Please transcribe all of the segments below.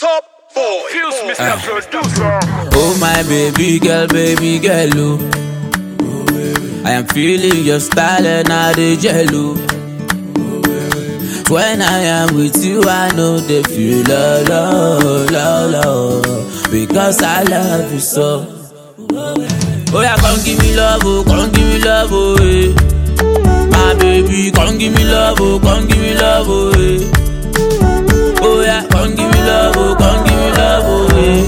Top boy. Fuse Mr. Producer. Oh my baby girl, baby girl, oh. I am feeling your style and I dey jello. When I am with you, I know they feel love, love, love, love, because I love you so. Oh yeah, come give me love, oh, come give me love, oh, eh. My baby, come give me love, oh, come give me love, oh, eh. Oh yeah, come give me love, oh, come give me love, oh, eh.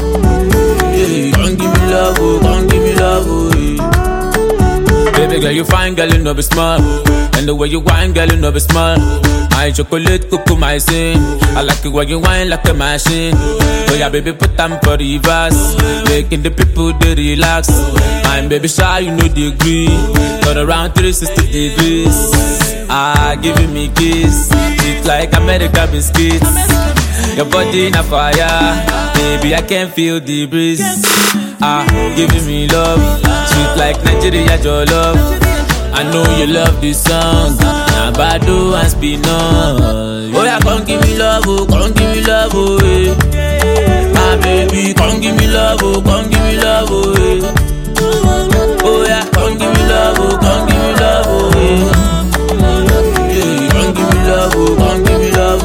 Yeah, come give me love, oh, come give me love, oh, yeah. Baby girl, you fine, girl, you know be smart. And the way you whine, girl, you know be smart. My chocolate, cuckoo, my sin. I like it when you whine like a machine. Oh yeah, baby, put them for the reverse. Making the people they relax. I'm baby shy, you know the degree. Turn around 360 degrees. Ah, giving me kiss. It's like America biscuits. Your body in a fire, baby. I can feel the breeze. Ah, giving me love, sweet like Nigeria, your love. I know you love this song. Now Bado and Spinall. Oh yeah, come give me love, oh, come give me love, oh, eh. My baby, come give me love, oh, come give me love, oh, eh. Oh yeah, come give me love, oh, come give me love, oh, eh. Yeah, come give me love, oh, come give me love,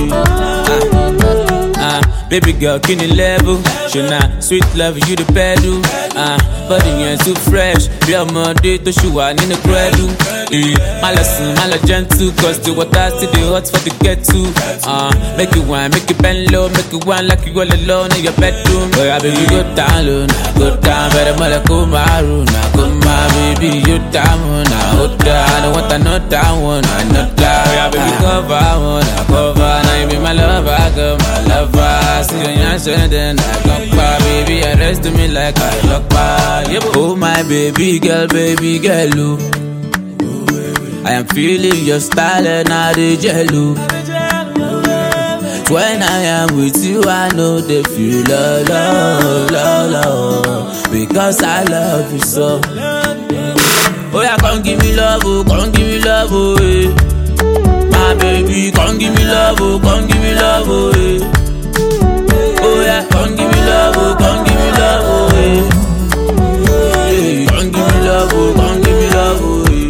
oh, eh. Ah, ah, baby girl, can you level? Shona, sweet love, you the pedal. Ah, body yẹn too fresh. Bí ọmọdé tó ṣì wà nínú credu. Eh, má lọ sùn, má lọ gentle, cause the water still dey hot for the get to. Ah, make you wine, make you bend low, make you wine like you all alone in your bedroom. Oya baby, go down low, na go down, bẹ̀rẹ̀ mọ́lẹ̀ kó máa rò, na kó máa baby, you down, na ó dá. I don't want another one, another. Oya baby, cover one, na cover, na you be my lover, girl, my lover. See you yan ṣe then I go pa, baby, arrest me like I lock pa. Oh my baby girl, baby girl, oh. I am feeling your style and I dey jello. When I am with you, I know they feel love, love, love, love, because I love you so. Oh yeah, come give me love, oh, come give me love, oh, eh. My baby, come give me love, oh, come give me love, oh, eh. Oh yeah, come give me love, oh, come give me love, oh, eh. Yeah, come give me love, oh, come give me love, oh, eh.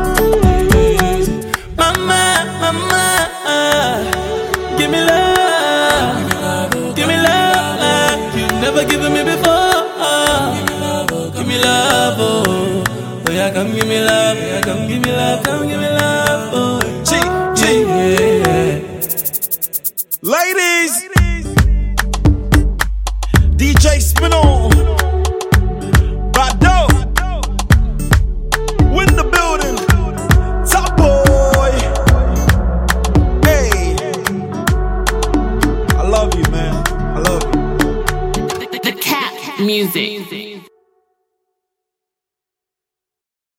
Mama, mama, give me love, give me love, like you never given me before. Give me love, oh, oh yeah, come give me love, yeah, come give me love, come give me love, oh, G, G, yeah. Ladies. DJ Spinall. Bado. Win the building. Top boy. Hey. I love you, man. I love you. The, the cat music.